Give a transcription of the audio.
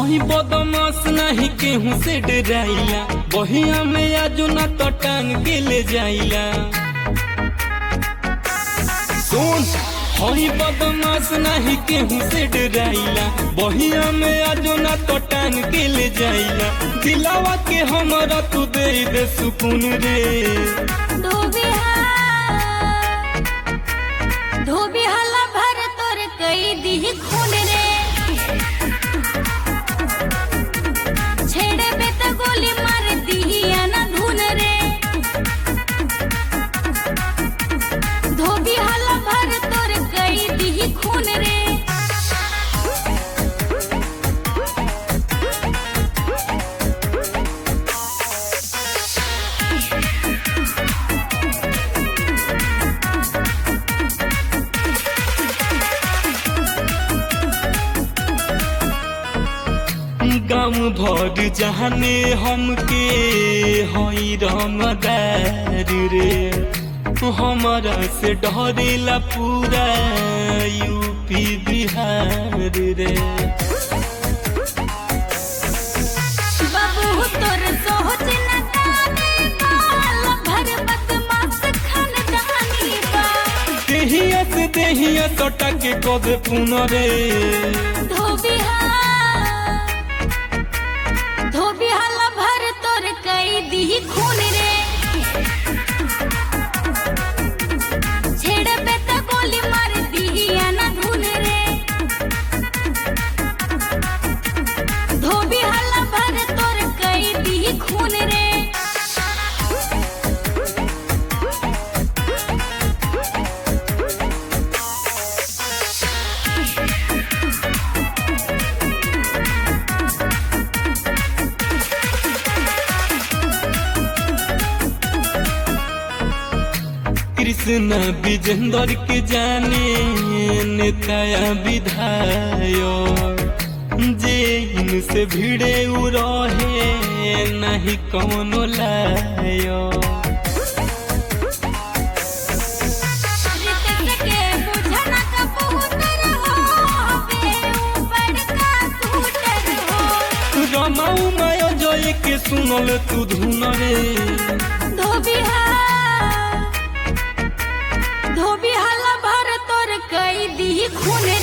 हई बदमाश नहीं केहू से डराइला बहिया में आजो ना तो टांग के ले जाइला सुन हई बदमाश नहीं केहू से डराइला बहिया में आजो ना तो टांग के ले जाइला दिलावा के हमरा तू दे दे सुकून रे धोबिहा धोबिहाला भर तोर कई दी खून रे छेड़े पे तो गोली मार दी ना धुन रे धोबिहाला भर तोर कई दी खून रे गाँव भर जहाने हमके हई रंगदार रे हमारा से डरेला पूरा यूपी बिहार रे बाबू तोर सोच न काने काल भर बदमाश खानदानी बा देहिया से देहिया सटा के कद पुनरे धोबिहा धोबिहाला भर तोर कई दी खून रे छेड़ पे तो गोली मार दी ना धुन रे धोबिहाला भर तोर कई दी खून रे कृष्ण विजेंद्र के जाने नेताया विधायक जे इनसे भिड़े उ रहे नहीं कौनो लायक रितक के बुझना कबूतर हो बे ऊपर का स्कूटर हो रमाऊ माया जय के सुनल तू धुन रे धोबिहा धोबिहाला भर तोर कई दी खून